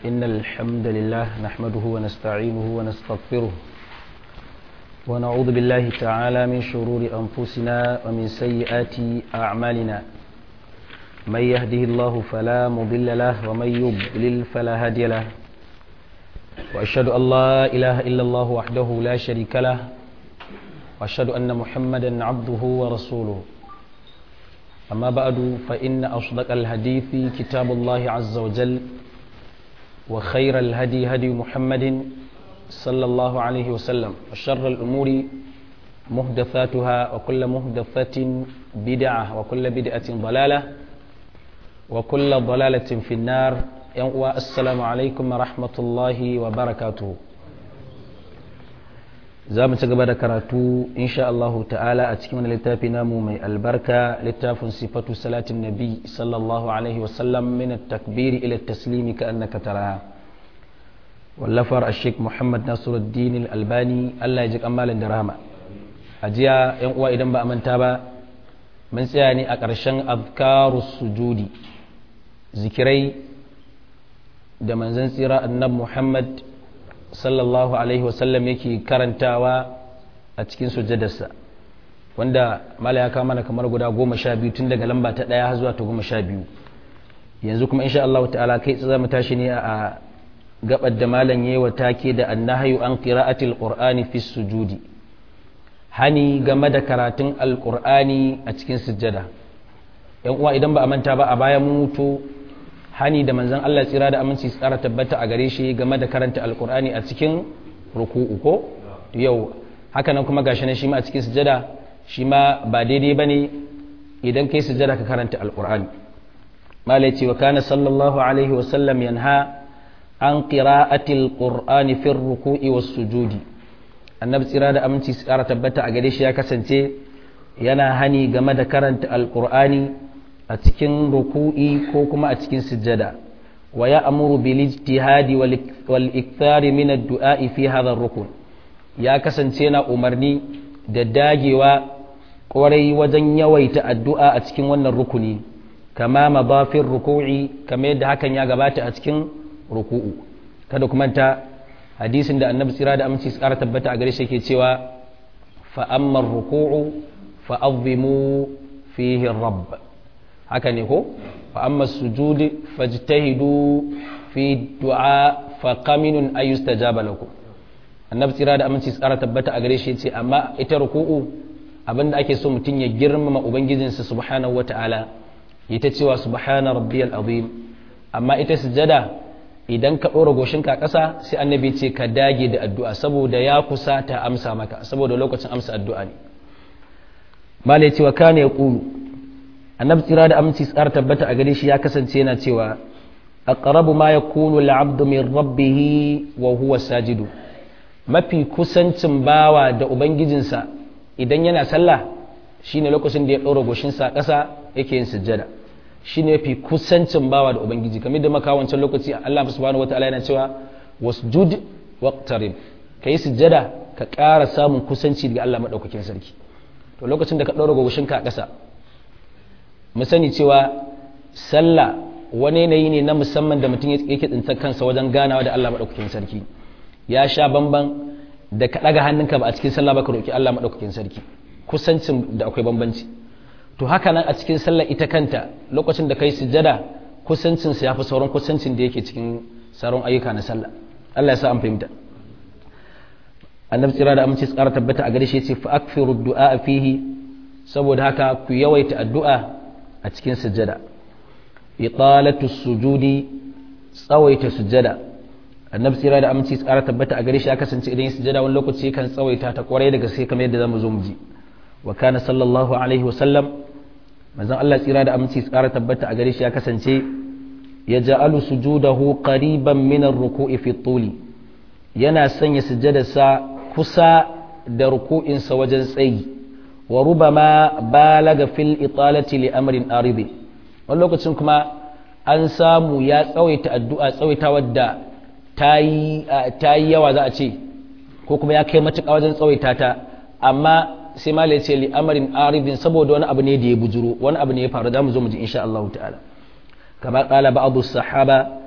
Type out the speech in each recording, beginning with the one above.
إن الحمد لله نحمده ونستعينه ونستغفره ونعوذ بالله تعالى من شرور أنفسنا ومن سيئات أعمالنا من يهده الله فلا مضل له ومن يضلل فلا هادي له وأشهد أن لا إله إلا الله وحده لا شريك له وأشهد أن محمدا عبده ورسوله أما بعد فإن أصدق الحديث كتاب الله عز وجل وخير الهدي هدي محمد صلى الله عليه وسلم وشر الأمور محدثاتها وكل محدثة بدعة وكل بدعة ضلالة وكل ضلالة في النار السلام عليكم ورحمة الله وبركاته za mu ci gaba da karatu insha Allah ta'ala a cikin wani littafi namu mai albarka littafin sifatu salatin nabi sallallahu alaihi wasallam min takbiri ila taslimi ka annaka taraha wallafar ashik muhammad nasiruddin albani Allah ya ji kamalin da rahama a jiya yan uwa idan ba a manta ba mun tsaya ne a ƙarshen azkarus sujudi zikirai da manzon tsira annabi muhammad sallallahu alaihi wasallam yake karantawa a cikin sujjadarsa wanda mala ya kawo mana kamar guda goma sha biyu tun daga lamba ta ɗaya zuwa ta goma sha biyu yanzu kuma insha Allah ta'ala kai za mu tashi ne a gabar da malam yayi wa take da annahayu an qira'atil qur'ani fi sujudi hani game da karatun alqur'ani a cikin sujjada yan uwa idan ba a manta ba a baya mun mutu hani da manzon Allah tsira da aminci tsara tabbata a gare shi game da karanta alkur'ani a cikin ruku'u ko yau haka nan kuma gashi ne shi ma a cikin sujada shi ma ba daidai bane idan kai sujada ka karanta alkur'ani malai ce wa kana sallallahu alaihi wa sallam yanha an qira'ati alqur'ani fi ruku'i was sujudi annabi tsira da aminci tsara tabbata a gare shi ya kasance yana hani game da karanta alkur'ani a cikin ruku'i ko kuma a cikin sujjada wa ya amuru bil ijtihadi wal ikthari min ad-du'a fi hadha rukun ya kasance na umarni da dagewa kwarai wajen yawaita addu'a a cikin wannan rukuni kama mabafin ruku'i kama yadda hakan ya gabata a cikin ruku'u kada kuma ta hadisin da annabi tsira da aminci tsara tabbata a gare shi yake cewa fa amma ruku'u fa azimu fihi rabb haka ne ko fa amma sujudi fajtahidu fi du'a fa qaminun ay yustajaba lakum annabi tsira da aminci tsara tabbata a gare shi yace amma ita ruku'u abinda ake so mutum ya girmama ubangijinsa subhanahu wata'ala ita cewa subhana rabbiyal azim amma ita sujada idan ka ɗora goshinka ƙasa sai annabi ce ka dage da addu'a saboda ya kusa ta amsa maka saboda lokacin amsa addu'a ne malai cewa kana ya ƙulu annabi tsira da aminci tsar tabbata a gare shi ya kasance yana cewa aqrabu ma yakunu al-'abdu min rabbih wa huwa sajidu mafi kusancin bawa da ubangijinsa idan yana sallah shine lokacin da ya ɗora goshinsa ƙasa yake yin sujjada shine mafi kusancin bawa da ubangiji kamar da maka wancan lokaci Allah subhanahu wataala yana cewa wasjud waqtarib kai sujjada ka ƙara samun kusanci daga Allah madaukakin sarki to lokacin da ka ɗora goshinka a ƙasa mu sani cewa sallah wani yanayi ne na musamman da mutum yake tsintar kansa wajen ganawa da Allah maɗaukakin sarki ya sha bamban da ka ɗaga hannunka ba a cikin sallah ba ka roƙi Allah maɗaukakin sarki kusancin da akwai bambanci to haka nan a cikin sallah ita kanta lokacin da kai sujjada kusancin sa yafi sauran kusancin da yake cikin sauran ayyuka na sallah Allah ya sa an fahimta annabi tsira da aminci tsara tabbata a gare shi yace fa akfiru du'a fihi saboda haka ku yawaita addu'a a cikin sujjada italatu sujudi tsawaita sujjada annabi tsira da aminci tsara tabbata a gare shi ya kasance idan ya sujjada wani lokaci kan tsawaita ta kwarai da gaske kamar yadda zamu zo mu ji wa kana sallallahu alaihi wa sallam manzon Allah tsira da aminci tsara tabbata a gare shi ya kasance ya ja'alu sujudahu qariban min ar-ruku'i fi tuli yana sanya sujjadarsa kusa da ruku'insa wajen tsayi wa rubama balaga fil italati li amrin aridi wani lokacin kuma an samu ya tsawaita addu'a tsawaita wadda ta yi yawa za a ce ko kuma ya kai matuƙa wajen tsawaita ta amma sai ma ce li amrin aridin saboda wani abu ne da ya bujuro wani abu ne ya faru da mu zo mu ji insha Allah ta'ala kama qala ba'du sahaba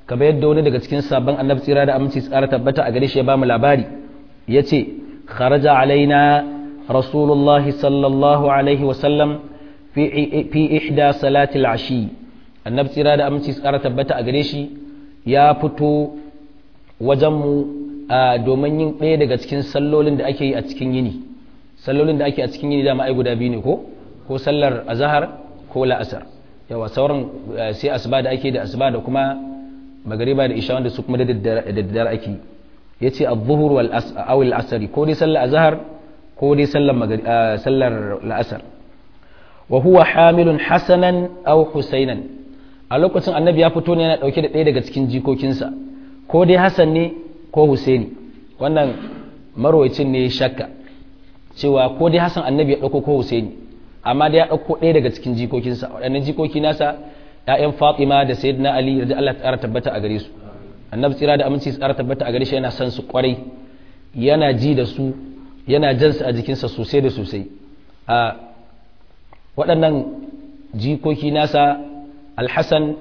kamar yadda wani daga cikin sabon annabi tsira da aminci tsara tabbata a gare shi ya ba mu labari ya ce kharaja alaina rasulullah sallallahu alaihi wasallam fi ihda salatil ashi annabi tsira da aminci tsara tabbata a gare shi ya fito wajenmu domin yin ɗaya daga cikin sallolin da ake yi a cikin yini sallolin da ake a cikin yini dama ai guda biyu ne ko ko sallar azahar ko la'asar yawa sauran sai asuba da ake da asuba da kuma magariba da isha wanda su kuma da daddare ake yace adh-dhuhr wal aw al-asr ko dai sallar azhar ko dai sallar sallar la'asar wa huwa hamilun hasanan aw husainan a lokacin annabi ya fito ne yana dauke da ɗaya daga cikin jikokinsa ko dai hasan ne ko husaini wannan marwayacin ne shakka cewa ko dai hasan annabi ya dauko ko husaini amma da ya ɗauko ɗaya daga cikin jikokinsa waɗannan jikoki nasa ‘ya'yan fatima da sayyidina ali da Allah ta tabbata a gare su annabi tsira da aminci tsara tabbata a gare shi yana son su kwarai yana ji da su yana jan su a jikinsa sosai da sosai a waɗannan jikoki nasa alhassan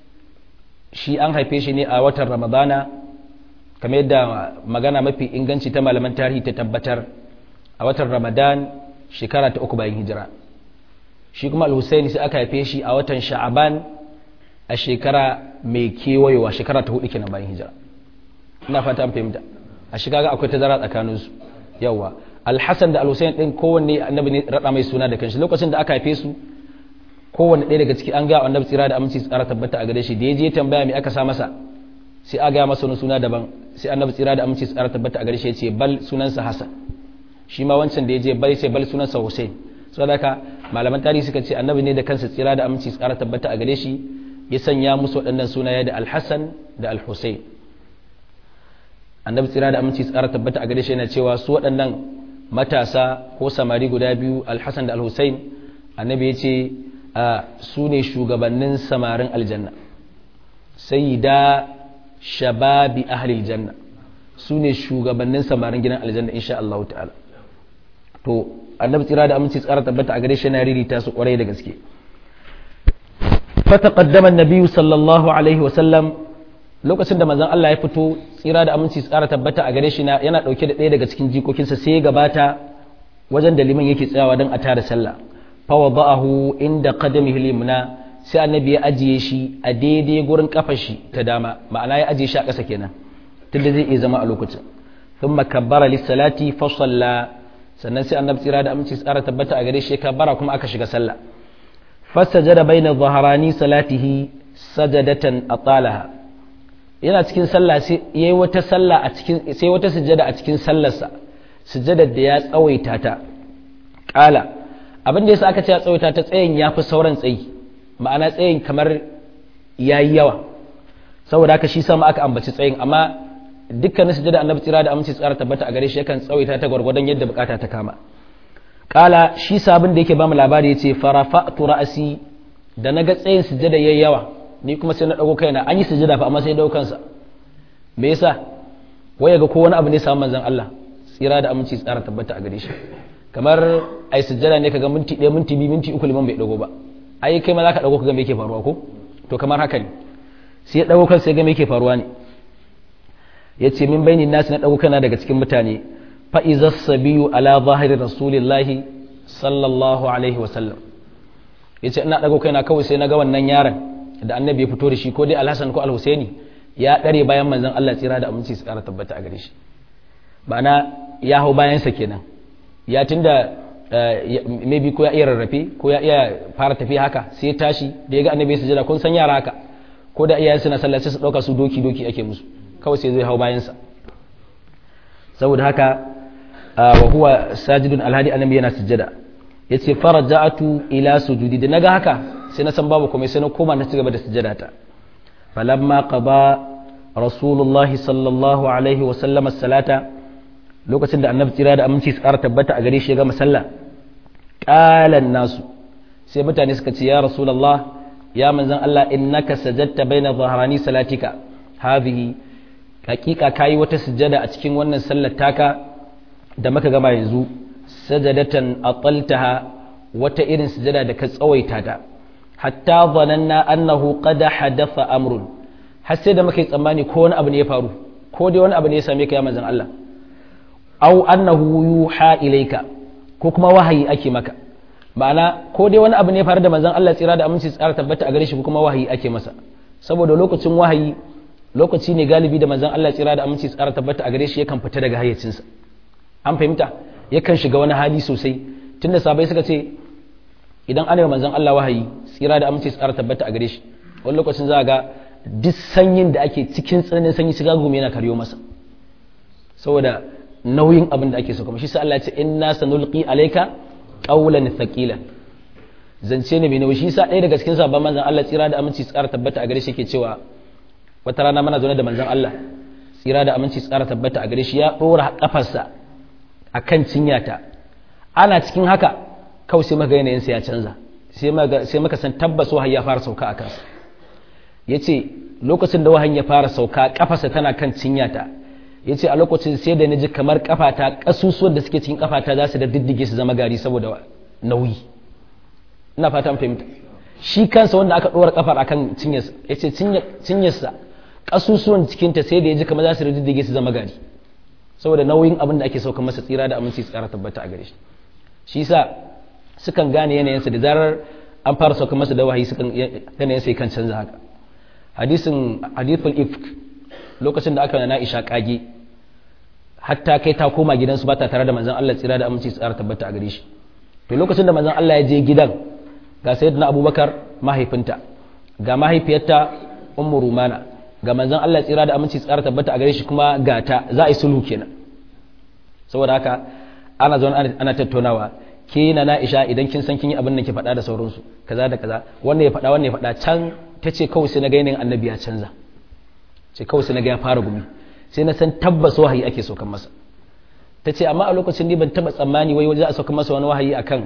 shi an haife shi ne a watan ramadana kamar yadda magana mafi inganci ta malaman tarihi ta tabbatar a watan ramadan shekara ta uku bayan hijira shi kuma al-husaini sai aka haife shi a watan sha'aban a shekara mai kewayewa shekara ta hudu kenan bayan hijira ina fata an fahimta a shi kaga akwai tazara tsakanin su yawa al-hasan da al-husain din kowanne annabi ne rada mai suna da kanshi lokacin da aka haife su kowanne ɗaya daga ciki an ga annabi tsira da aminci tsara tabbata a gare shi da ya je tambaya me aka sa masa sai a ga masa wani suna daban sai annabi tsira da aminci tsara tabbata a gare shi ya ce bal sunansa hasan shi ma wancan da ya je bal sai bal sunansa husain saboda haka malaman tarihi suka ce annabi ne da kansa tsira da aminci tsara tabbata a gare shi ya sanya musu waɗannan sunaye da alhassan da alhussein annabi tsira da aminci tsara tabbata a gare shi yana cewa su waɗannan matasa ko samari guda biyu alhassan da alhussein annabi ya ce su ne shugabannin samarin aljanna sai da shababi ahlil janna su ne shugabannin samarin gidan aljanna insha Allah ta'ala to annabi tsira da aminci tsara tabbata a gare shi na ririta su kwarai da gaske fataqaddama an-nabi sallallahu alaihi wa sallam lokacin da manzon Allah ya fito tsira da aminci tsara tabbata a gare shi na yana dauke da ɗaya daga cikin jikokinsa sai ya gabata wajen da liman yake tsayawa don a tara sallah fa wada'ahu inda qadamihi limna sai annabi ya ajiye shi a daidai gurin kafar shi ta dama ma'ana ya ajiye shi a ƙasa kenan tunda zai iya zama a lokacin thumma kabbara lis-salati fa salla sannan sai annabi tsira da aminci tsara tabbata a gare shi kabbara kuma aka shiga sallah fasajada baina dhahrani salatihi sajadatan atalaha yana cikin sallah sai yayi wata sallah a cikin sai wata sujada a cikin sallarsa sujadar da ya tsawaita ta kala abin da yasa aka ce ya tsawaita ta tsayin yafi sauran tsayi ma'ana tsayin kamar yayi yawa saboda haka shi sama aka ambaci tsayin amma dukkanin sujada annabi tsira da aminci tsara tabbata a gare shi yakan tsawaita ta gwargwadon yadda bukata ta kama kala shi sabon da yake bamu labari yace farafa'tu ra'si da naga tsayin sujada yayi yawa ni kuma sai na dago kaina an yi sujada fa amma sai dago kansa me yasa waya ga ko wani abu ne samu manzon Allah tsira da aminci tsara tabbata a gare shi kamar ai sujada ne kaga minti 1 minti 2 minti 3 liman bai dago ba ai kai ma zaka dago kaga me yake faruwa ko to kamar haka ne sai ya dago kansa ya ga me yake faruwa ne ya ce min bainin nasi na ɗago kana daga cikin mutane fa'iza sabiyu ala zahiri rasulillahi sallallahu alaihi wasallam ya ce ina ɗago kaina kawai sai na ga wannan yaron da annabi ya fito da shi ko dai alhassan ko alhusaini ya ɗare bayan manzon Allah tsira da aminci su ƙara tabbata a gare shi ma'ana ya hau bayansa kenan ya tunda maybe ko ya iya rarrafe ko ya iya fara tafiya haka sai ya tashi da ya ga annabi ya sujada kun san yara haka ko da iyayen suna sallah sai su ɗauka su doki doki ake musu kawai sai zai hau bayansa saboda haka wa huwa sajidun alhadi annabi yana sujjada yace faraja'atu ila sujudi da naga haka sai na san babu komai sai na koma na cigaba da sujjada ta falamma qada rasulullahi sallallahu alaihi wa sallam salata lokacin da annabi tsira da aminci su ƙara tabbata a gare shi ya gama sallah qalan nasu sai mutane suka ce ya rasulullah ya manzon Allah innaka sajadta baina dhahrani salatika hadhihi hakika kayi wata sujjada a cikin wannan sallar taka da muka gama yanzu sajadatan ataltaha wata irin sujjada da ka tsawaita ta hatta zananna annahu qad hadatha amrun har sai da muka yi tsammani ko wani abu ne ya faru ko dai wani abu ne ya same ka ya manzon Allah au annahu yuha ilayka ko kuma wahayi ake maka ma'ana ko dai wani abu ne ya faru da manzon Allah tsira da aminci tsara tabbata a gare shi ko kuma wahayi ake masa saboda lokacin wahayi lokaci ne galibi da manzon Allah tsira da aminci tsara tabbata a gare shi yakan fita daga hayyacinsa an fahimta yakan shiga wani hali sosai tunda sabai suka ce idan ana manzon Allah wahayi tsira da aminci tsara tabbata a gare shi wani lokacin za ga duk sanyin da ake cikin tsananin sanyi shiga gumi yana karyo masa saboda nauyin abin da ake so kuma shi sa Allah ya ce inna sanulqi alayka qawlan thaqilan zance ne mai nauyi shi sa ɗaya daga cikin sabon manzon Allah tsira da aminci tsara tabbata a gare shi yake cewa wata rana mana zaune da manzon Allah tsira da aminci tsara tabbata a gare shi ya ɗora kafarsa akan cinyata ana cikin haka kawai sai maka yanayinsa ya canza sai maka san tabbas wahayi ya fara sauka a kansa ya ce lokacin da wahayi ya fara sauka kafarsa tana kan cinyata ya ce a lokacin sai da na ji kamar kafata ƙasusuwan da suke cikin kafata za su da diddige su zama gari saboda nauyi ina fata fahimta shi kansa wanda aka ɗora kafar akan cinyarsa ya ce cinyarsa ƙasusuwan cikinta sai da ya ji kamar za su da diddige su zama gari saboda nauyin abin da ake sauka masa tsira da aminci tsara tabbata a gare shi shi sa sukan gane yanayinsa da zarar an fara sauka masa da wahayi sukan yanayinsa kan canza haka hadisin hadithul ifk lokacin da aka na Aisha kage hatta kai ta koma gidansu ba ta tare da manzon Allah tsira da aminci tsara tabbata a gare shi to lokacin da manzon Allah ya je gidan ga sayyidina Abubakar mahaifinta ga mahaifiyarta ummu rumana ga manzon Allah tsira da aminci tsara tabbata a gare shi kuma gata za a yi sulhu kenan saboda haka ana zaune ana tattaunawa ke na na'isha idan kin san kin yi abin da ke faɗa da sauransu kaza da kaza wannan ya faɗa wannan ya faɗa can ta ce kawai sai na ga yanayin annabi ya canza ce kawai sai na ga ya fara gumi sai na san tabbas wahayi ake saukan masa ta ce amma a lokacin ni ban taɓa tsammani wai za a saukan masa wani wahayi akan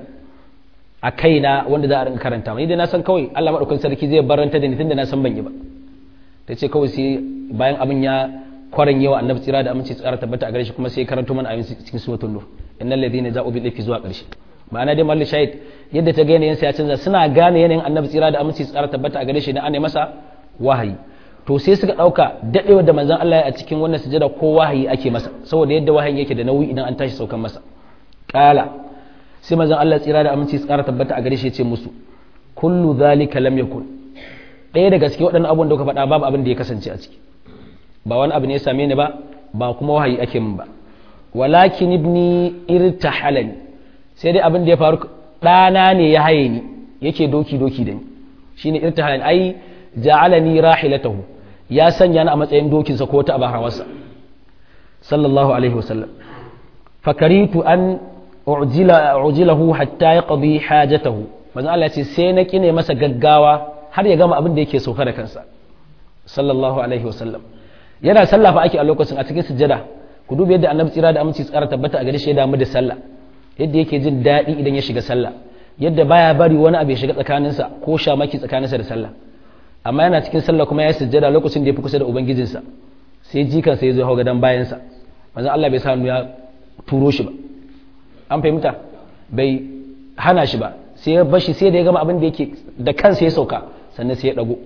a kaina wanda za a rinka karanta ni dai na san kawai Allah madaukakin sarki zai baranta da ni tunda na san ban yi ba ta ce kawai sai bayan abin ya kwaran yawa annabi tsira da aminci tsara tabbata a gare shi kuma sai karanto mana ayin cikin suratul nur innal ladina ja'u bil ifki zuwa ƙarshe ma'ana dai malli shahid yadda ta ga yanayin ya canza suna gane yanayin annabi tsira da aminci tsara tabbata a gare shi na ana masa wahayi to sai suka dauka dadewa da manzon Allah a cikin wannan sujada ko wahayi ake masa saboda yadda wahayin yake da nauyi idan an tashi saukan masa kala sai manzon Allah tsira da aminci tsara tabbata a gare shi ya ce musu kullu zalika lam yakun ɗaya daga cikin waɗannan abubuwan da kuka faɗa babu abin da ya kasance a ciki ba wani abu ne ya same ni ba ba kuma wahayi ake min ba walakin ibni irtahalani sai dai abin da ya faru ɗana ne ya haye ni yake doki doki da ni shine irtahalani ai ja'alani rahilatahu ya sanya ni a matsayin dokinsa ko ta abahawarsa sallallahu alaihi wasallam fakaritu an u'jila u'jilahu hatta yaqdi hajatahu manzo Allah ya ce sai na kine masa gaggawa har ya gama abin da yake sauka da kansa sallallahu alaihi wasallam yana sallah fa ake a lokacin a cikin sujjada ku duba yadda annabi tsira da aminci tsara tabbata a gare shi ya damu da sallah yadda yake jin daɗi idan ya shiga sallah yadda baya bari wani abu ya shiga tsakaninsa ko shamaki tsakaninsa da sallah amma yana cikin sallah kuma ya sujjada lokacin da ya fi kusa da ubangijinsa sai jikan sai ya zo hau gadon bayansa manzon Allah bai sa ya turo shi ba an fahimta bai hana shi ba sai ya bashi sai da ya gama abin da yake da kansa ya sauka sannan sai ya dago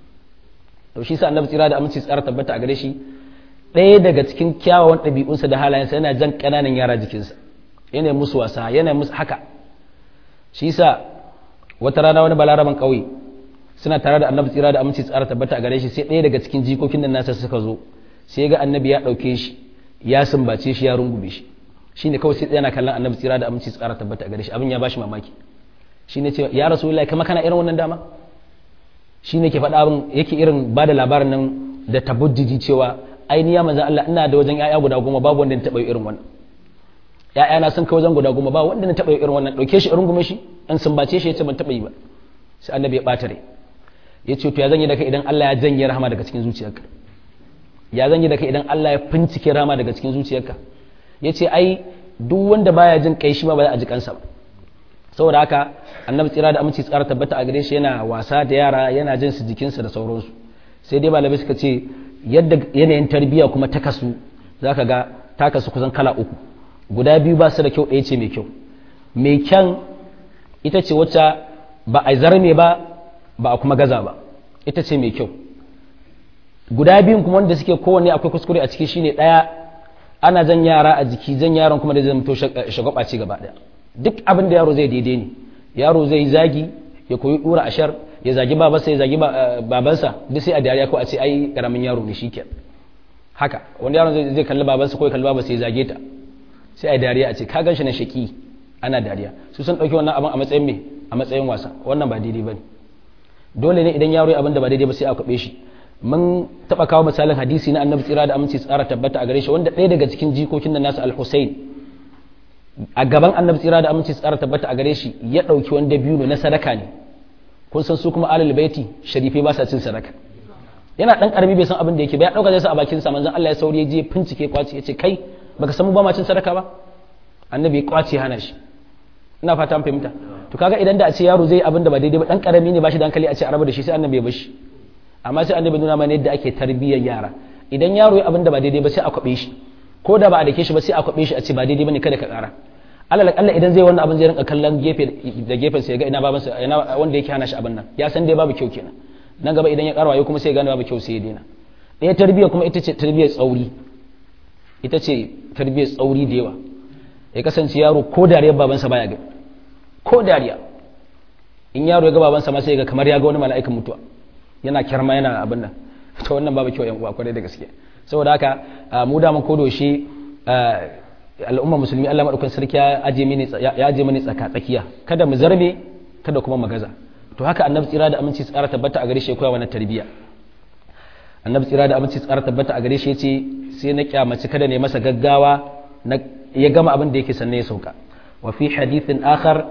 to shi sa annabi tsira da aminci tsara tabbata a gare shi ɗaya daga cikin kyawawan ɗabi'unsa da halayensa yana jan ƙananan yara jikinsa yana musu wasa yana musu haka shi sa wata rana wani balaraban ƙauye suna tare da annabi tsira da aminci tsara tabbata a gare shi sai ɗaya daga cikin jikokin nan nasa suka zo sai ga annabi ya ɗauke shi ya sumbace shi ya rungume shi shine kawai sai yana kallon annabi tsira da aminci tsara tabbata a gare shi abin ya bashi mamaki shine ce ya rasulullahi kama kana irin wannan dama shine ke faɗa abin yake irin ba da labarin nan da tabujjiji cewa ainihi ya manzan Allah ina da wajen ƴaƴa guda goma babu wanda na taɓa irin wannan ƴaƴana sun kai wajen guda goma ba wanda na taɓa irin wannan ɗauke shi rungume shi in sumbace shi ya ce ban taɓa yi ba sai annabi ya ɓata rai ya ce to ya zan yi da kai idan Allah ya janye rahama daga cikin zuciyarka ya zan yi da kai idan Allah ya fincike rahama daga cikin zuciyarka ya ce ai duk wanda baya jin kai shi ma ba za a ji kansa ba saboda haka annabi tsira da aminci tsara tabbata a gare shi yana wasa da yara yana jin su jikinsa da sauransu sai dai malamai suka ce yadda yanayin tarbiyya kuma ta kasu zaka ga ta kasu kusan kala uku guda biyu ba su da kyau ɗaya ce mai kyau mai kyan ita ce wacce ba a zarme ba ba a kuma gaza ba ita ce mai kyau guda biyun kuma wanda suke kowanne akwai kuskure a ciki shine ɗaya ana jan yara a jiki jan yaron kuma da zai mutu shagwaba ce gaba ɗaya duk abin da yaro zai daidai ne yaro zai zagi ya koyi dura ashar ya zagi babansa ya zagi babansa duk sai a dariya ko a ce ai karamin yaro ne shikenan haka wanda yaron zai kalli babansa ko ya kalli babansa ya zage ta sai a dariya a ce ka gan shi na shaki ana dariya su sun ɗauki wannan abin a matsayin me a matsayin wasa wannan ba daidai ba ne dole ne idan yaro abin da ba daidai ba sai a kwaɓe shi mun taɓa kawo misalin hadisi na annabi tsira da aminci tsara tabbata a gare shi wanda ɗaya daga cikin jikokin da nasu al-husayn a gaban annabi tsira da aminci tsara tabbata a gare shi ya ɗauki wanda biyu na sadaka ne kun san su kuma alal baiti sharifai ba sa cin sadaka yana ɗan ƙarami bai san abin da yake ba ya ɗauka zai sa a bakin sa manzon Allah ya sauri ya je fincike kwaci ya ce kai baka san mu ba ma cin sadaka ba annabi ya kwace hana shi ina fata an fahimta to kaga idan da a ce yaro zai abin da ba daidai ba dan karami ne ba shi da hankali a ce a raba da shi sai annabi ya bashi amma sai annabi nuna mana yadda ake tarbiyyar yara idan yaro ya abin da ba daidai ba sai a kwabe shi ko da ba a dake shi ba sai a kwabe shi a ce ba daidai bane kada ka kara alal akalla idan zai wannan abin zai rinka kallon gefe da gefen sa ya ga ina baban sa ina wanda yake hana shi abin nan ya san dai babu kyau kenan nan gaba idan ya karwa ya kuma sai ya gane babu kyau sai ya daina ɗaya tarbiyya kuma ita ce tarbiyyar tsauri ita ce tarbiyyar tsauri da yawa ya kasance yaro ko dariyar babansa baya ga ko dariya in yaro ya ga babansa ma sai ga kamar ya ga wani mala'ikan mutuwa yana kyarma yana abin nan to wannan babu kyau yan uwa kwarai da gaske saboda haka mu da mun kodo shi al'umma musulmi Allah madaukakin sarki ya aje mini ya aje mini tsaka tsakiya kada mu zarbe kada kuma magaza to haka annabi tsira da aminci tsara tabbata a gare shi ya koya wannan tarbiyya annabi tsira da aminci tsara tabbata a gare shi yace sai na kyamaci kada ne masa gaggawa na ya gama abin da yake sanne ya sauka wa fi hadithin akhar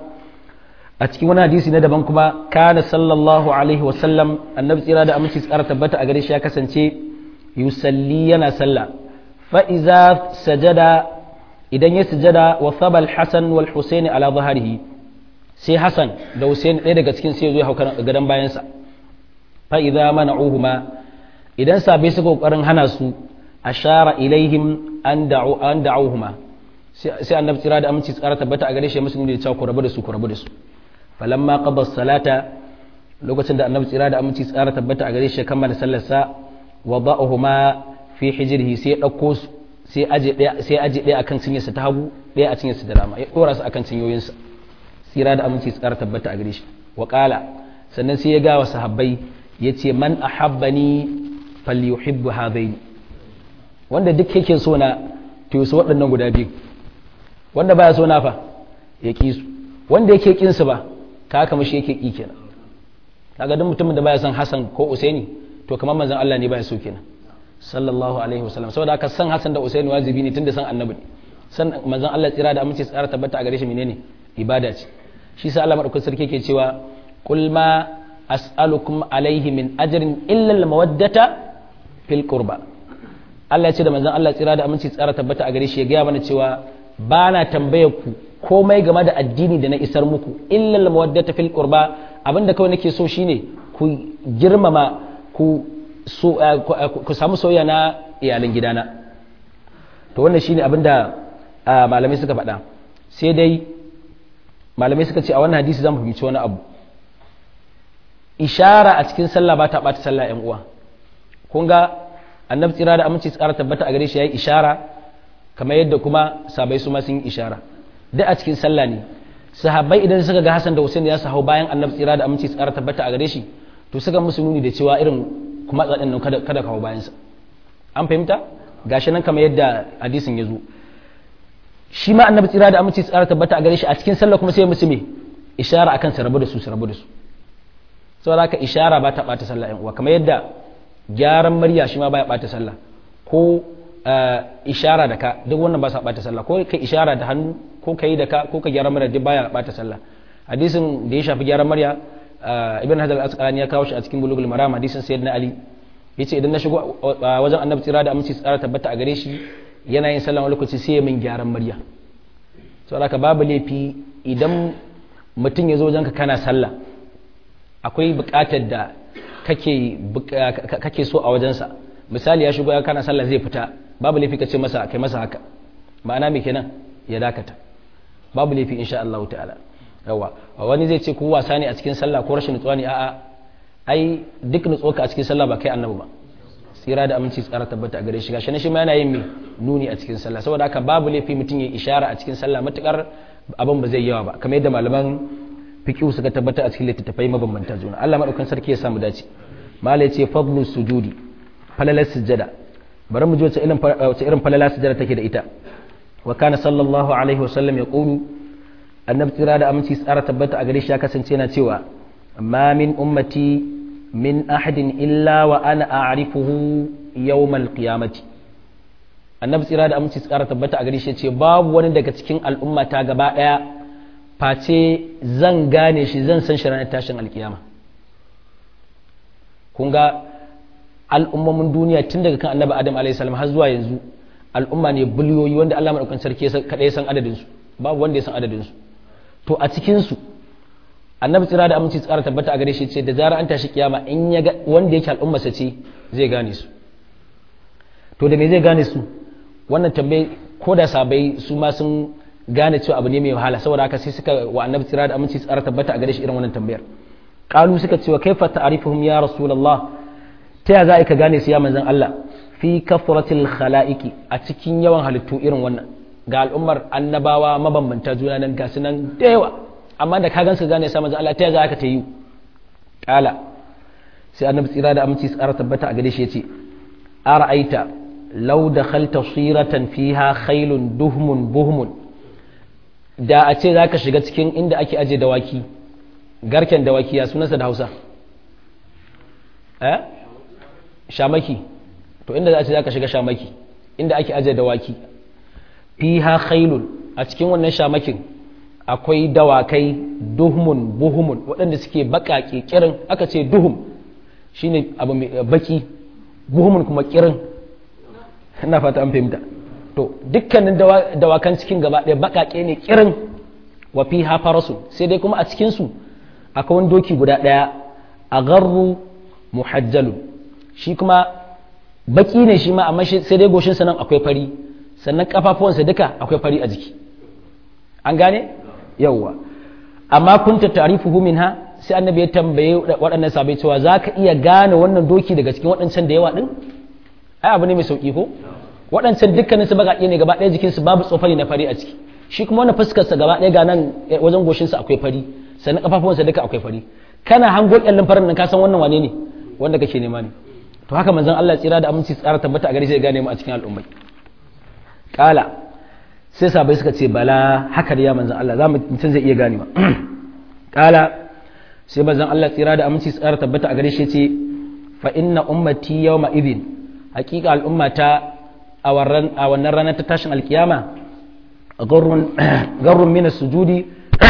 a cikin wani hadisi na daban kuma kana sallallahu alaihi wa sallam annabi tsira da aminci tsara tabbata a gare shi ya kasance yusalli yana sallah fa iza sajada idan ya sujada wa sabal hasan wal husaini ala zaharihi sai hasan da husaini ɗaya daga cikin sai ya zo ya hau gadon bayansa fa idza mana'uhuma idan sabai suka kokarin hana su ashara ilaihim an da'u an da'uhuma sai annabi tsira da aminci tsara tabbata a gare shi musu ne da cewa ku rabu da su ku rabu da su falamma qada salata lokacin da annabi tsira da aminci tsara tabbata a gare shi kammala sallar sa wada'uhuma fi hijrihi sai dauko su sai aje daya sai aje daya akan cinyarsa ta hagu daya a cinyarsa da dama ya dora su akan cinyoyinsa tsira da aminci tsara tabbata a gare shi wa qala sannan sai ya ga wa sahabbai yace man ahabbani falyuhibbu hadaini wanda duk yake so na to su waɗannan guda biyu wanda baya so na fa ya ƙi su wanda yake ƙin su ba ka haka mashi yake ƙi kenan kaga duk mutumin da baya son Hassan ko Usaini to kamar manzon Allah ne baya so kenan sallallahu alaihi wasallam saboda haka san Hassan da Usaini wajibi ne tunda san annabi ne san manzon Allah tsira da aminci tsara tabbata a gare shi menene ibada ce shi sa Allah madaukakin sarki yake cewa qul ma as'alukum alaihi min ajrin illa al mawaddata fil qurba Allah ya ce da manzon Allah tsira da aminci tsara tabbata a gare shi ya gaya mana cewa ba na tambayar ku komai game da addini da na isar muku illal mawaddata fil qurba abinda kawai nake so shine ku girmama ku so ku samu soyayya na iyalan gidana to wannan shine abinda malamai suka faɗa sai dai malamai suka ce a wannan hadisi zamu fahimci wani abu ishara a cikin sallah ba ta ɓata sallah yan uwa kun ga annabi tsira da aminci tsara tabbata a gare shi yayi ishara kamar yadda kuma sabai su ma sun yi ishara duk a cikin sallah ne sahabbai idan suka ga Hassan da Hussein ya hau bayan annabi tsira da aminci tsara tabbata a gare shi to suka musu nuni da cewa irin kuma tsadin nan kada kada kawo bayan sa an fahimta gashi nan kamar yadda hadisin ya zo shi ma annabi tsira da aminci tsara tabbata a gare shi a cikin sallah kuma sai musu me ishara akan su rabu da su su rabu da su saboda haka ishara ba ta bata sallah yan uwa kamar yadda gyaran murya shi ma baya bata sallah ko ishara da ka duk wannan ba sa bata sallah ko ka ishara da hannu ko ka yi da ka ko ka gyara murya duk baya bata sallah hadisin da ya shafi gyaran murya ibn hadal asqalani ya kawo shi a cikin bulugul maram hadisin sayyidina ali yace idan na shigo wajen annabi tsira da aminci tsara tabbata a gare shi yana yin sallah wani lokaci sai ya min gyaran murya saboda haka babu laifi idan mutum ya zo wajenka kana sallah akwai buƙatar da kake so a wajensa misali ya shigo ya kana sallah zai fita babu laifi ka ce masa kai masa haka ma'ana me kenan ya dakata babu laifi insha Allah ta'ala yawa wani zai ce ko wasa ne a cikin sallah ko rashin nutsuwa ne a'a ai duk nutsuwarka a cikin sallah ba kai annabi ba tsira da aminci tsara tabbata a gare shi gashi shi ma yana yin me nuni a cikin sallah saboda haka babu laifi mutum ya ishara a cikin sallah matukar abin ba zai yawa ba kamar yadda malaman fiqh suka tabbata a cikin littattafai mabambanta juna Allah madaukan sarki ya samu dace mala yace fadlu sujudi falalar sujada bari mu ji wace irin wace irin falala sujada take da ita wa kana sallallahu alaihi wasallam yaqulu annabi tsira da aminci tsara tabbata a gare shi ya kasance yana cewa ma min ummati min ahadin illa wa ana a'rifuhu yawmal qiyamati annabi tsira da aminci tsara tabbata a gare shi ce babu wani daga cikin al'umma ta gaba daya face zan gane shi zan san shi ranar tashin alkiyama kun ga al'ummomin duniya tun daga kan annabi adam alaihi salam har zuwa yanzu al'umma ne biliyoyi wanda Allah madaukakin sarki kadai san adadin su babu wanda ya san adadin su to a cikin su annabi tsira da aminci tsara tabbata a gare shi ce da zarar an tashi kiyama in ya ga wanda yake al'ummarsa ce zai gane su to da me zai gane su wannan tambayi ko da sabai su ma sun gane cewa abu ne mai wahala saboda haka sai suka wa annabi tsira da aminci tsara tabbata a gare shi irin wannan tambayar qalu suka ce wa kaifa ta'rifuhum ya rasulullah ta ya za ka gane su ya manzon Allah fi kafratil khalaiqi a cikin yawan halittu irin wannan ga al'ummar annabawa mabambanta juna nan ga su nan da yawa amma da ka gansu gane sa manzo Allah ta za ka ta yi kala sai annabi tsira da aminci tsara tabbata a gare shi yace ara'aita law dakhalta siratan fiha khailun duhmun buhmun da a ce zaka shiga cikin inda ake aje dawaki garken dawaki ya sunansa da Hausa eh shamaki to inda za a ce zaka shiga shamaki inda ake aje dawaki fiha khailun a cikin wannan shamakin akwai dawakai duhumun buhumun waɗanda suke baƙaƙe kirin aka ce duhum shine abu mai baki buhumun kuma kirin ina fata an fahimta to dukkanin dawakan cikin gaba ɗaya baƙaƙe ne kirin wa fi farasu sai dai kuma a cikinsu akwai wani doki guda ɗaya a garru muhajjalun shi kuma baki ne shi ma amma sai dai goshinsa nan akwai fari sannan kafafuwansa duka akwai fari a jiki an gane yawwa amma kunta ta'rifuhu minha sai annabi ya tambaye waɗannan sabai cewa zaka iya gane wannan doki daga cikin waɗancan da yawa din ai abu ne mai sauki ko waɗancan dukkanin su baka ne gaba ɗaya jikin su babu tsofari na fari a ciki shi kuma wannan fuskar sa gaba ɗaya ga nan wajen goshin sa akwai fari sannan kafafuwan sa duka akwai fari kana hango kyallin farin nan ka san wannan wane ne wanda kake nema ne to haka manzon Allah tsira da aminci tsara tabbata a gare shi ya gane mu a cikin al'ummai kala sai sabai suka ce bala haka da ya manzan Allah za mutum zai iya ganewa kala sai manzan Allah tsira da aminci tsara tabbata a gare shi ce fa inna ummati yawma idin hakika al'ummata a wannan ranar ta tashin alkiyama garrun min sujudi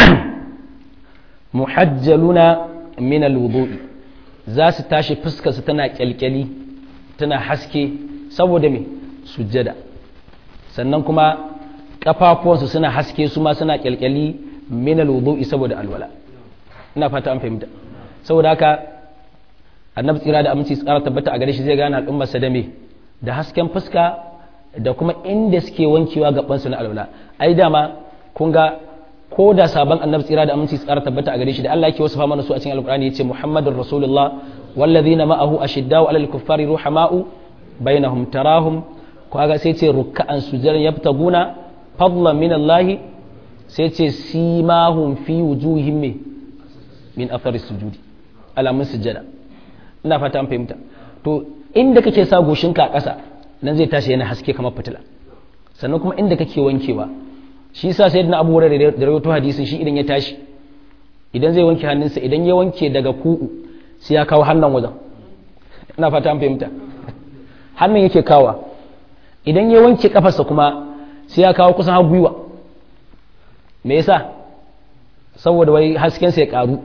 muhajjaluna min alwudu'i za su tashi fuskar su tana kyalkyali tana haske saboda me sujjada sannan kuma kafafuwansu suna haske su ma suna kyalkyali min alwudu'i saboda alwala ina fata an fahimta saboda haka annabi tsira da aminci tsara tabbata a gare shi zai gane al'ummar sa da me da hasken fuska da kuma inda suke wankewa gaban su na alwala ai dama kun ga ko da sabon annabi tsira da aminci tsara tabbata a gare shi da Allah yake wasu mana su a cikin alqur'ani yace muhammadur rasulullah wallazina ma'ahu ashiddau 'alal kuffari ruhama'u bainahum tarahum kaga sai ce ruk'an sujadan yabtaguna fadlan min Allah sai ce simahum fi wujuhihim min athari sujudi alamun sujada ina fata an fahimta to inda kake sa goshinka a ƙasa nan zai tashi yana haske kamar fitila sannan kuma inda kake wankewa shi yasa sayyidina Abu Hurairah da rawaito hadisin shi idan ya tashi idan zai wanke hannunsa idan ya wanke daga ku'u sai ya kawo hannun wajen ina fata an fahimta hannun yake kawa idan ya wanke kafarsa kuma sai ya kawo kusan har gwiwa me yasa saboda wai haskensa ya karu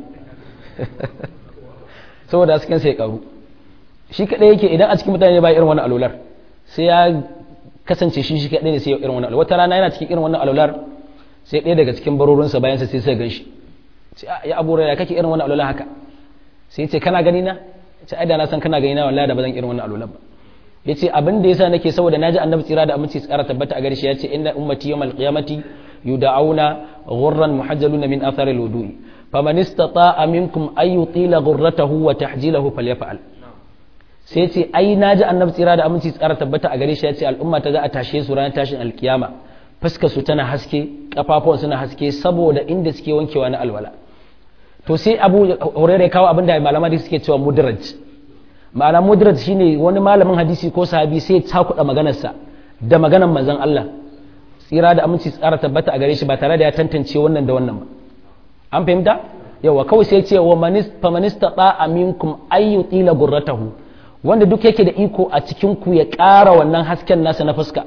saboda haskensa ya karu shi kadai yake idan a cikin mutane ba irin wannan alular sai ya kasance shi shi kadai ne sai irin wannan alular wata rana yana cikin irin wannan alular sai ɗaya daga cikin barorinsa bayan sa sai sai gan shi ya abu ya kake irin wannan alular haka sai ce kana gani na ce ai da na san kana gani na wallahi da ba zan irin wannan alular ba yace abin da yasa nake saboda naji annabi tsira da aminci tsara tabbata a gare shi yace inna ummati yawmal qiyamati yud'auna ghurran muhajjaluna min athari alwudu'i faman istata'a minkum ay yutila ghurratahu wa tahjilahu falyaf'al sai ya ce ai na ji annabi tsira da aminci tsara tabbata a gare shi ya ce al'umma ta za a tashe su ranar tashin alkiyama fuskar su tana haske kafafuwan suna haske saboda inda suke wankewa na alwala to sai abu hurairah kawo abin da malaman suke cewa mudraj ma'ana mudraj shine wani malamin hadisi ko sahabi sai ya cakuɗa maganarsa da maganar manzon Allah tsira da aminci tsara tabbata a gare shi ba tare da ya tantance wannan da wannan ba an fahimta yawa kawai sai ce wa famanista ba aminkum ayyu tila gurratahu wanda duk yake da iko a cikin ku ya ƙara wannan hasken nasa na fuska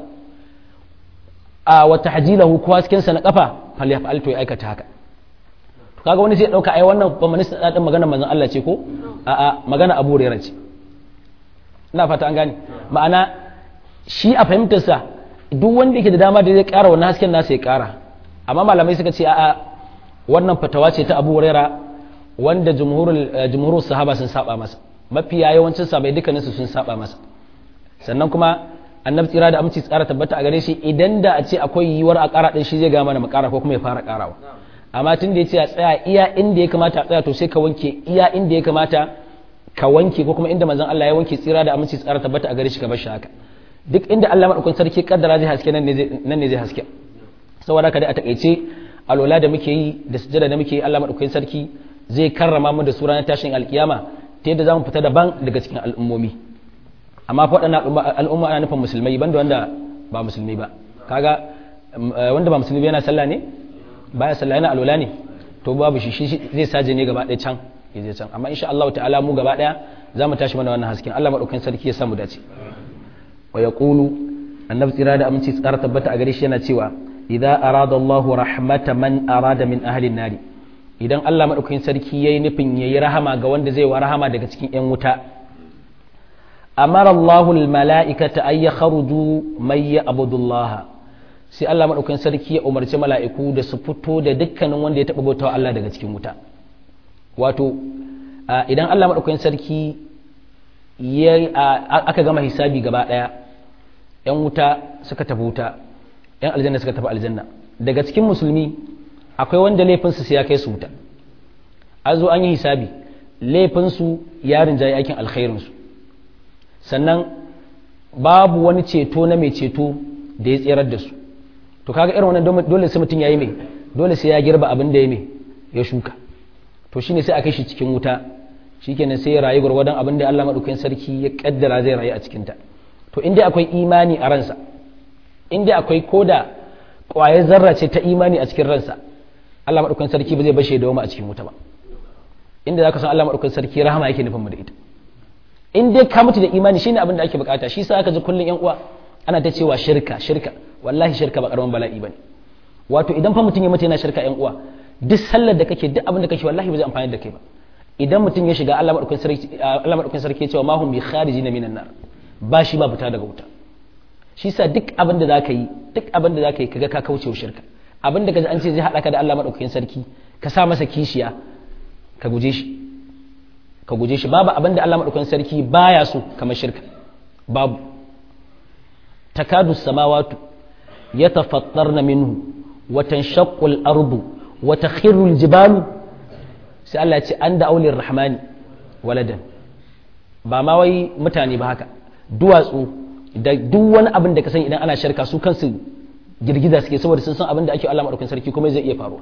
a wata hajilahu ko hasken sa na kafa fal yaf'al to ya aikata haka to kaga wani sai dauka ai wannan famanista da din magana manzon Allah ce ko a a magana Abu Hurairah ce ina fata an gane ma'ana shi a fahimtar sa duk wanda yake da dama da zai ƙara wannan hasken nasa ya ƙara amma malamai suka ce a'a wannan fatawa ce ta abu huraira wanda jumhurul sahaba sun saba masa mafiya yawancin sabai dukkaninsu sun saba masa sannan kuma annabi tsira da aminci tsara tabbata a gare shi idan da a ce akwai yiwuwar a ƙara ɗin shi zai gama da makara ko kuma ya fara ƙarawa amma tun da ya ce a tsaya iya inda ya kamata a tsaya to sai ka wanke iya inda ya kamata ka wanke ko kuma inda manzon Allah ya wanke tsira da aminci tsara tabbata a gare shi ka bar shi haka duk inda Allah madaukakin sarki kaddara zai haske nan ne zai haske saboda ka dai a takaice alwala da muke yi da sujada da muke yi Allah madaukakin sarki zai karrama mu da su ranar tashin alkiyama ta yadda zamu fita daban daga cikin al'ummomi amma fa waɗannan al'umma ana nufin musulmai banda wanda ba musulmi ba kaga wanda ba musulmi ba yana sallah ne baya sallah yana alwala ne to babu shi shi zai saje ne gaba ɗaya can ya je can amma insha Allah ta'ala mu gaba ɗaya za mu tashi mana wannan hasken Allah madaukakin sarki ya samu dace wa yaqulu annabi tsira da aminci tsara tabbata a gare shi yana cewa idza arada Allahu rahmata man arada min ahli nari idan Allah madaukakin sarki yayi nufin yayi rahama ga wanda zai wa rahama daga cikin yan wuta amara Allahu al mala'ikata ay yakhruju may ya'budullah sai Allah madaukakin sarki ya umarci mala'iku da su fito da dukkanin wanda ya taba bautawa Allah daga cikin wuta wato idan Allah madaukakin sarki ya aka gama hisabi gaba daya yan wuta suka tafi wuta yan aljanna suka tafi aljanna daga cikin musulmi akwai wanda laifinsu sai ya kai su wuta a zo an yi hisabi laifinsu ya rinjaye aikin alkhairinsu sannan babu wani ceto na mai ceto da ya tserar da su to kaga irin wannan dole sai mutum ya yi mai dole sai ya girba abin da ya mai ya shuka to shine sai a kai shi cikin wuta shikenan sai ya rayu gwargwadon abin da Allah madaukakin sarki ya kaddara zai rayu a cikinta to inda akwai imani a ransa inda akwai koda ƙwayar zarra ce ta imani a cikin ransa Allah maɗaukakin sarki ba zai bashe da wama a cikin wuta ba inda za ka san Allah maɗaukakin sarki rahama yake nufin mu da ita in dai ka mutu da imani shine abin da ake bukata shi sa aka ji kullun yan uwa ana ta cewa shirka shirka wallahi shirka ba karaman bala'i bane wato idan fa mutum ya mutu yana shirka yan uwa duk sallar da kake duk abin da kake wallahi ba zai amfani da kai ba idan mutum ya shiga Allah maɗaukakin sarki Allah maɗaukakin sarki ya ce ma hum bi kharijina minan nar ba shi ba fita daga wuta shi sa duk abin da za ka yi duk abin da za ka yi kaga ka kauce wa shirka abin da kaji an ce zai haɗa ka da Allah maɗaukakin sarki ka sa masa kishiya ka guje shi ka guje shi babu abin da Allah maɗaukakin sarki baya so kamar shirka babu takadu samawatu yatafattarna minhu wa tanshaqqu al-ardu wa takhiru al-jibalu sai Allah ya ce an da aulir rahmani waladan ba ma wai mutane ba haka duwatsu da duk wani abin da ka san idan ana shirka su kansu girgiza suke saboda sun san abin da ake Allah madaukakin sarki kuma zai iya faruwa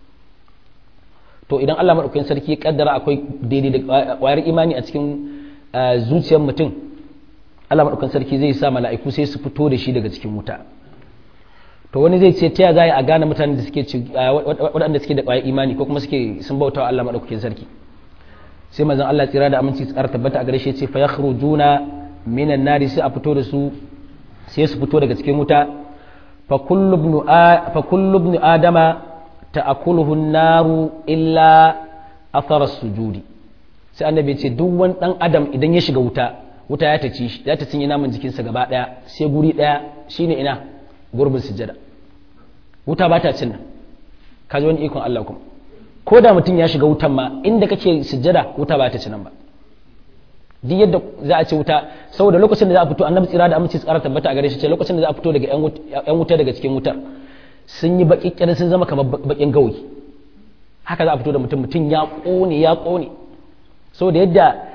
to idan Allah madaukakin sarki ya kaddara akwai daidai da kwayar imani a cikin zuciyar mutum Allah madaukakin sarki zai sa mala'iku sai su fito da shi daga cikin wuta to wani zai ce ta ya za a gane mutanen da suke waɗanda suke da kwayar imani ko kuma suke sun bautawa Allah madaukakin sarki sai manzon Allah tsira da aminci tsara tabbata a gare shi ya ce fa yakhrujuna minan nari sai a fito da su sai su fito daga cikin wuta fa kullu ibn adama ta'akuluhu naru illa athara sujudi sai annabi ce duk wani dan adam idan ya shiga wuta wuta ya ta ci ya ta cinye naman jikinsa gaba daya sai guri daya shine ina gurbin sujada wuta ba ta cin nan kaji wani ikon Allah kuma ko da mutum ya shiga wutan ma inda kake sujada wuta ba ta ci nan ba duk yadda za a ce wuta saboda lokacin da za a fito annabi tsira da aminci tsara tabbata a gare shi ce lokacin da za a fito daga yan wuta daga cikin wutar sun yi baki kirin sun zama kamar bakin gawayi haka za a fito da mutum mutum ya kone ya kone saboda yadda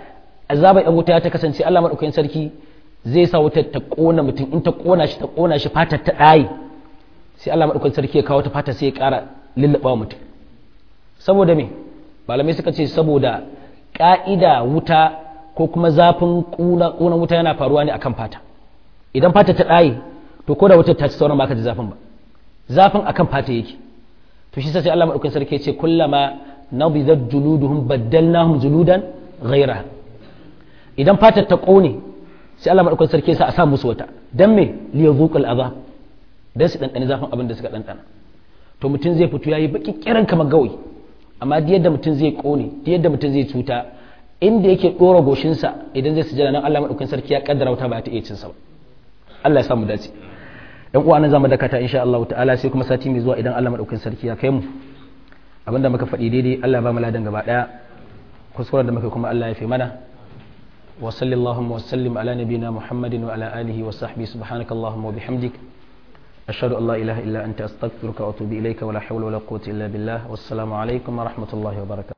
azaba yan wuta ta kasance Allah madaukakin sarki zai sa wutar ta kona mutum in ta kona shi ta kona shi fatar ta ɗaye sai Allah madaukakin sarki ya kawo ta fata sai ya ƙara lullaba mutum saboda me malamai suka ce saboda ƙa'ida wuta ko kuma zafin ƙunan wuta yana faruwa ne akan fata idan fata ta ɗaye to ko da wutar ta ci sauran baka ji zafin ba zafin akan fata yake to shi sai Allah madaukakin sarki ya ce kullama nabidat juluduhum baddalnahum juludan ghayra idan fatar ta ƙone sai Allah madaukakin sarki ya sa a sa musu wata dan me liyazuqal azab dan su dandane zafin abin da suka dandana to mutum zai fito yayi baki kiran kamar gawayi amma da yadda mutum zai kone da yadda mutum zai cuta inda yake dora goshinsa idan zai sujada nan Allah madaukakin sarki ya kaddara wuta ba ta iya cin sa ba Allah ya samu dace dan uwa nan zamu dakata insha Allah ta'ala sai kuma sati mai zuwa idan Allah madaukakin sarki ya kai mu abinda muka faɗi daidai Allah ba mu ladan gaba daya kuskuren da muka kuma Allah ya fi mana wa sallallahu wa sallim ala nabina muhammadin wa ala alihi wa sahbihi subhanakallahumma wa bihamdik أشهد أن لا إله إلا أنت أستغفرك وأتوب إليك ولا حول ولا قوة إلا بالله والسلام عليكم ورحمة الله وبركاته